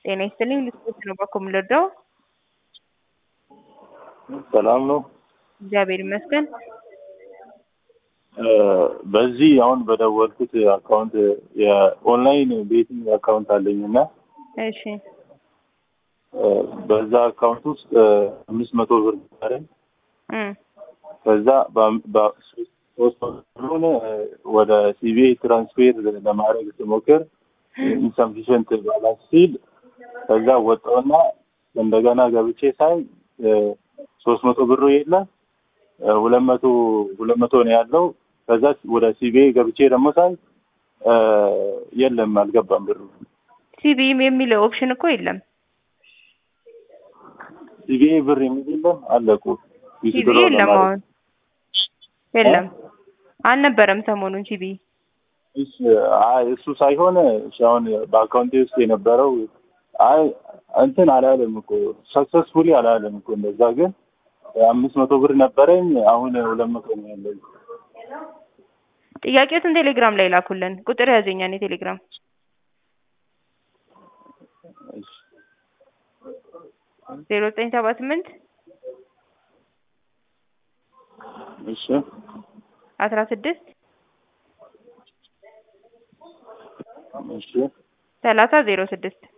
ጤና ይስጥልኝ ልስፖርት ነው ባኮ የምንረዳው? ሰላም ነው። እግዚአብሔር ይመስገን። በዚህ አሁን በደወልኩት አካውንት የኦንላይን ቤቲንግ አካውንት አለኝ እና እሺ በዛ አካውንት ውስጥ አምስት መቶ ብር ነበረኝ። እም ከዛ ሶስት ብሩን ወደ ሲቢኤ ትራንስፌር ለማድረግ ስሞክር ኢንሰፊሽንት ባላንስ ሲል ከዛ ወጣውና እንደገና ገብቼ ሳይ ሶስት መቶ ብሩ የለ ሁለት መቶ ሁለት መቶ ነው ያለው። ከዛ ወደ ሲቢኤ ገብቼ ደግሞ ሳይ የለም አልገባም ብሩ። ሲቢኢ የሚለው ኦፕሽን እኮ የለም። ሲቢኤ ብር የሚል የለም አለቁ ሲቢኢ የለም አሁን የለም አልነበረም ሰሞኑን ሲቢኢ እሺ አይ እሱ ሳይሆን እሺ አሁን በአካውንቴ ውስጥ የነበረው አይ እንትን አላለም እኮ ሰክሰስፉሊ አላለም እኮ እንደዛ ግን አምስት መቶ ብር ነበረኝ አሁን ሁለት መቶ ነው ያለኝ። ጥያቄዎትን ቴሌግራም ላይ ላኩልን። ቁጥር ያዘኛን የቴሌግራም እሺ ዜሮ ዘጠኝ ሰባ ስምንት እሺ አስራ ስድስት እሺ ሰላሳ ዜሮ ስድስት